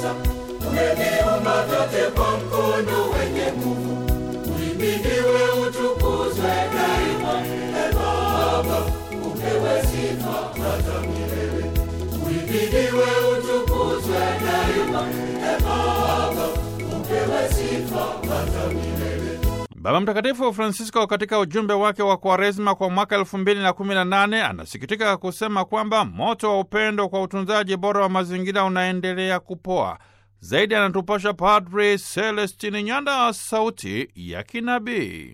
uweza, umeviumba vyote kwa mkono wenye nguvu. Uhimidiwe, utukuzwe daima. E Baba, upewe sifa hata milele. Uhimidiwe, utukuzwe daima. E Baba, upewe sifa hata milele. Baba Mtakatifu Francisco katika ujumbe wake wa Kwaresma kwa mwaka elfu mbili na kumi na nane anasikitika kusema kwamba moto wa upendo kwa utunzaji bora wa mazingira unaendelea kupoa. Zaidi anatupasha Padri Celestini Nyanda, sauti ya kinabii.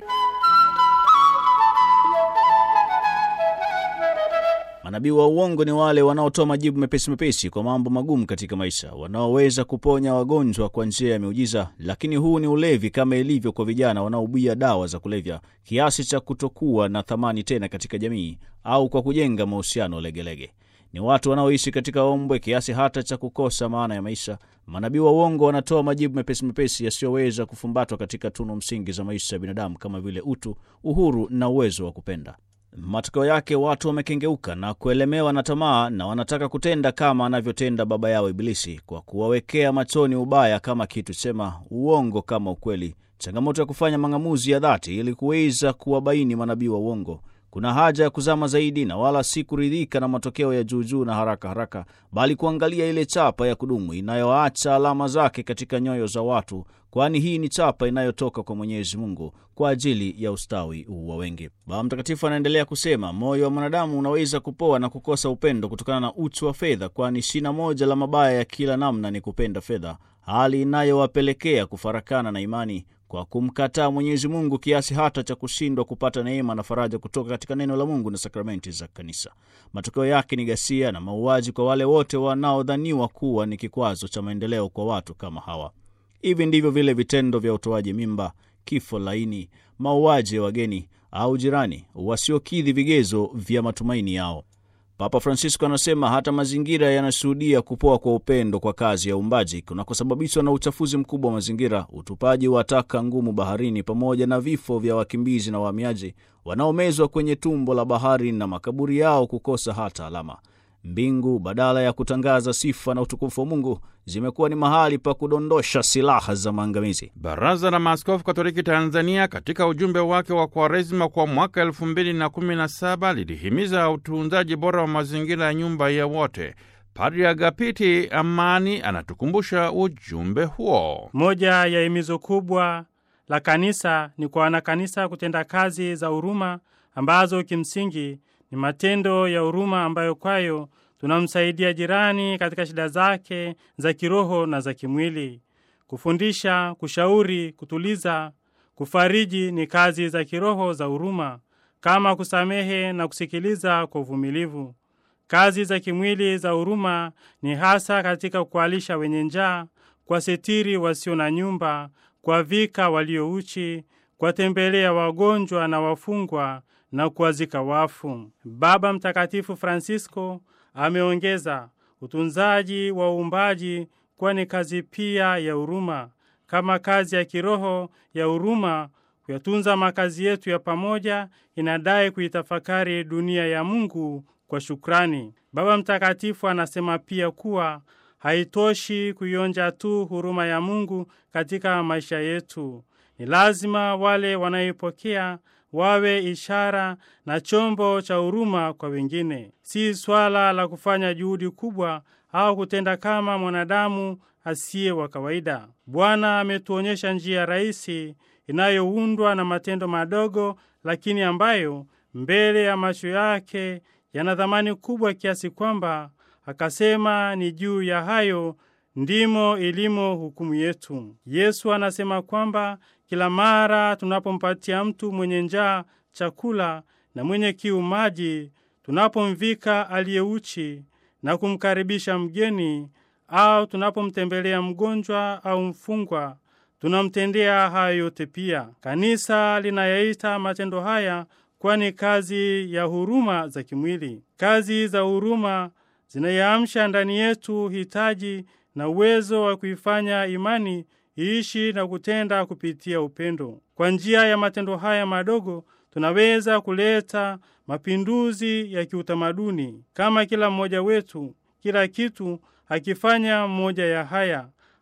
Manabii wa uongo ni wale wanaotoa majibu mepesi mepesi kwa mambo magumu katika maisha, wanaoweza kuponya wagonjwa kwa njia ya miujiza, lakini huu ni ulevi, kama ilivyo kwa vijana wanaobia dawa za kulevya kiasi cha kutokuwa na thamani tena katika jamii, au kwa kujenga mahusiano legelege. Ni watu wanaoishi katika ombwe kiasi hata cha kukosa maana ya maisha. Manabii wa uongo wanatoa majibu mepesi mepesi yasiyoweza kufumbatwa katika tunu msingi za maisha ya binadamu kama vile utu, uhuru na uwezo wa kupenda. Matokeo yake watu wamekengeuka na kuelemewa na tamaa na wanataka kutenda kama anavyotenda baba yao Ibilisi, kwa kuwawekea machoni ubaya kama kitu chema, uongo kama ukweli. Changamoto ya kufanya mang'amuzi ya dhati ili kuweza kuwabaini manabii wa uongo. Kuna haja ya kuzama zaidi na wala si kuridhika na matokeo ya juujuu na haraka haraka, bali kuangalia ile chapa ya kudumu inayoacha alama zake katika nyoyo za watu, kwani hii ni chapa inayotoka kwa Mwenyezi Mungu kwa ajili ya ustawi wa wengi. Baba Mtakatifu anaendelea kusema, moyo wa mwanadamu unaweza kupoa na kukosa upendo kutokana na uchu wa fedha, kwani shina moja la mabaya ya kila namna ni kupenda fedha, hali inayowapelekea kufarakana na imani kwa kumkataa Mwenyezi Mungu kiasi hata cha kushindwa kupata neema na faraja kutoka katika neno la Mungu na sakramenti za Kanisa. Matokeo yake ni ghasia na mauaji kwa wale wote wanaodhaniwa kuwa ni kikwazo cha maendeleo kwa watu kama hawa. Hivi ndivyo vile vitendo vya utoaji mimba, kifo laini, mauaji ya wageni au jirani wasiokidhi vigezo vya matumaini yao. Papa Francisco anasema hata mazingira yanashuhudia kupoa kwa upendo kwa kazi ya uumbaji kunakosababishwa na uchafuzi mkubwa wa mazingira, utupaji wa taka ngumu baharini, pamoja na vifo vya wakimbizi na wahamiaji wanaomezwa kwenye tumbo la bahari na makaburi yao kukosa hata alama. Mbingu badala ya kutangaza sifa na utukufu wa Mungu zimekuwa ni mahali pa kudondosha silaha za maangamizi. Baraza la Maaskofu Katoliki Tanzania katika ujumbe wake wa Kwaresima kwa mwaka elfu mbili na kumi na saba lilihimiza utunzaji bora wa mazingira ya nyumba ya wote. Padri Agapiti Amani anatukumbusha ujumbe huo. Moja ya himizo kubwa la kanisa ni kwa wanakanisa kutenda kazi za huruma ambazo kimsingi ni matendo ya huruma ambayo kwayo tunamsaidia jirani katika shida zake za kiroho na za kimwili. Kufundisha, kushauri, kutuliza, kufariji ni kazi za kiroho za huruma, kama kusamehe na kusikiliza kwa uvumilivu. Kazi za kimwili za huruma ni hasa katika kuwalisha wenye njaa, kuwasitiri wasio na nyumba, kuwavika waliouchi, kuwatembelea wagonjwa na wafungwa na kuwazika wafu. Baba Mtakatifu Francisco ameongeza utunzaji wa uumbaji kuwa ni kazi pia ya huruma, kama kazi ya kiroho ya huruma. Kuyatunza makazi yetu ya pamoja inadai kuitafakari dunia ya Mungu kwa shukrani. Baba Mtakatifu anasema pia kuwa haitoshi kuionja tu huruma ya Mungu katika maisha yetu. Ni lazima wale wanaoipokea wawe ishara na chombo cha huruma kwa wengine. Si swala la kufanya juhudi kubwa au kutenda kama mwanadamu asiye wa kawaida. Bwana ametuonyesha njia rahisi inayoundwa na matendo madogo, lakini ambayo mbele ya macho yake yana thamani kubwa kiasi kwamba akasema ni juu ya hayo ndimo ilimo hukumu yetu. Yesu anasema kwamba kila mara tunapompatia mtu mwenye njaa chakula na mwenye kiu maji, tunapomvika aliyeuchi na kumkaribisha mgeni, au tunapomtembelea mgonjwa au mfungwa, tunamtendea hayo yote pia. Kanisa linayaita matendo haya kwani kazi ya huruma za kimwili. Kazi za huruma zinayaamsha ndani yetu hitaji na uwezo wa kuifanya imani iishi na kutenda kupitia upendo. Kwa njia ya matendo haya madogo, tunaweza kuleta mapinduzi ya kiutamaduni. Kama kila mmoja wetu, kila kitu akifanya mmoja ya haya,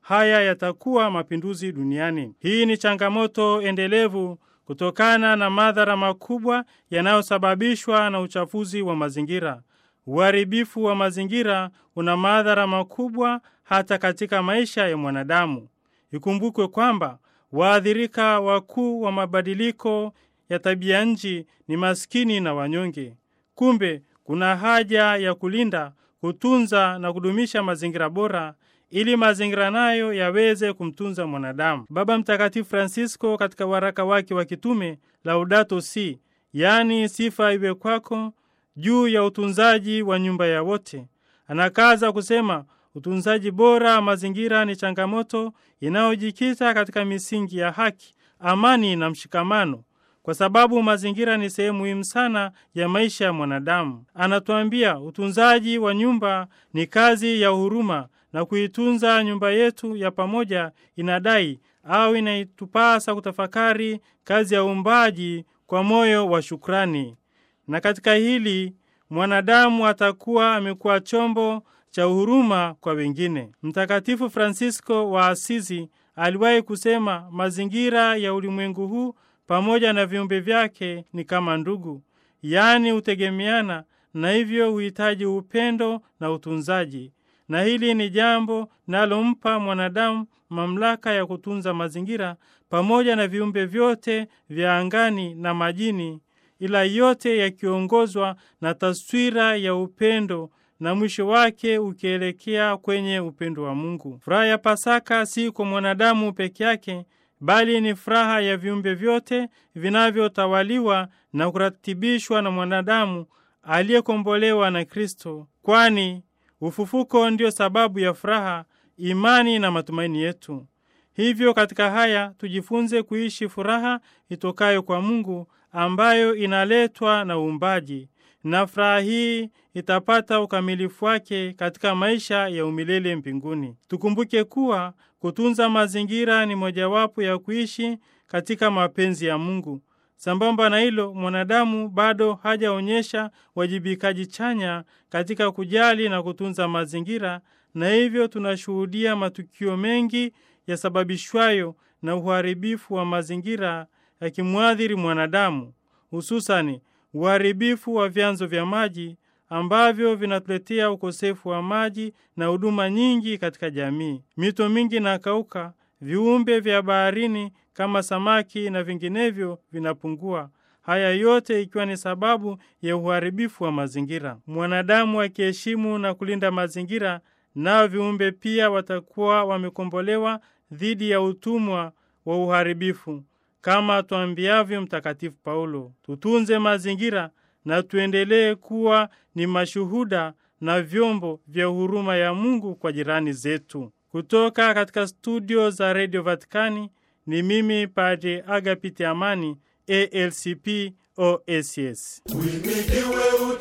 haya yatakuwa mapinduzi duniani. Hii ni changamoto endelevu kutokana na madhara makubwa yanayosababishwa na uchafuzi wa mazingira. Uharibifu wa mazingira una madhara makubwa hata katika maisha ya mwanadamu. Ikumbukwe kwamba waathirika wakuu wa mabadiliko ya tabia nchi ni maskini na wanyonge. Kumbe kuna haja ya kulinda, kutunza na kudumisha mazingira bora ili mazingira nayo yaweze kumtunza mwanadamu. Baba Mtakatifu Francisco katika waraka wake wa kitume Laudato Si, yaani sifa iwe kwako, juu ya utunzaji wa nyumba ya wote, anakaza kusema utunzaji bora wa mazingira ni changamoto inayojikita katika misingi ya haki, amani na mshikamano, kwa sababu mazingira ni sehemu muhimu sana ya maisha ya mwanadamu. Anatuambia utunzaji wa nyumba ni kazi ya huruma, na kuitunza nyumba yetu ya pamoja inadai au inaitupasa kutafakari kazi ya uumbaji kwa moyo wa shukrani, na katika hili mwanadamu atakuwa amekuwa chombo cha huruma kwa wengine. Mtakatifu Fransisko wa Asizi aliwahi kusema, mazingira ya ulimwengu huu pamoja na viumbe vyake ni kama ndugu, yaani hutegemeana na hivyo huhitaji upendo na utunzaji, na hili ni jambo nalompa mwanadamu mamlaka ya kutunza mazingira pamoja na viumbe vyote vya angani na majini, ila yote yakiongozwa na taswira ya upendo na mwisho wake ukielekea kwenye upendo wa Mungu. Furaha ya Pasaka si kwa mwanadamu peke yake, bali ni furaha ya viumbe vyote vinavyotawaliwa na kuratibishwa na mwanadamu aliyekombolewa na Kristo, kwani ufufuko ndio sababu ya furaha, imani na matumaini yetu. Hivyo katika haya tujifunze kuishi furaha itokayo kwa Mungu ambayo inaletwa na uumbaji, na furaha hii itapata ukamilifu wake katika maisha ya umilele mbinguni. Tukumbuke kuwa kutunza mazingira ni mojawapo ya kuishi katika mapenzi ya Mungu. Sambamba na hilo, mwanadamu bado hajaonyesha wajibikaji chanya katika kujali na kutunza mazingira, na hivyo tunashuhudia matukio mengi yasababishwayo na uharibifu wa mazingira yakimwathiri mwanadamu, hususani uharibifu wa vyanzo vya maji ambavyo vinatuletea ukosefu wa maji na huduma nyingi katika jamii. Mito mingi inakauka, viumbe vya baharini kama samaki na vinginevyo vinapungua. Haya yote ikiwa ni sababu ya uharibifu wa mazingira. Mwanadamu akiheshimu na kulinda mazingira, nao viumbe pia watakuwa wamekombolewa dhidi ya utumwa wa uharibifu, kama tuambiavyo Mtakatifu Paulo, tutunze mazingira na tuendelee kuwa ni mashuhuda na vyombo vya huruma ya Mungu kwa jirani zetu. Kutoka katika studio za redio Vatikani ni mimi Padre Agapiti Amani, ALCP OSS. Uhimidiwe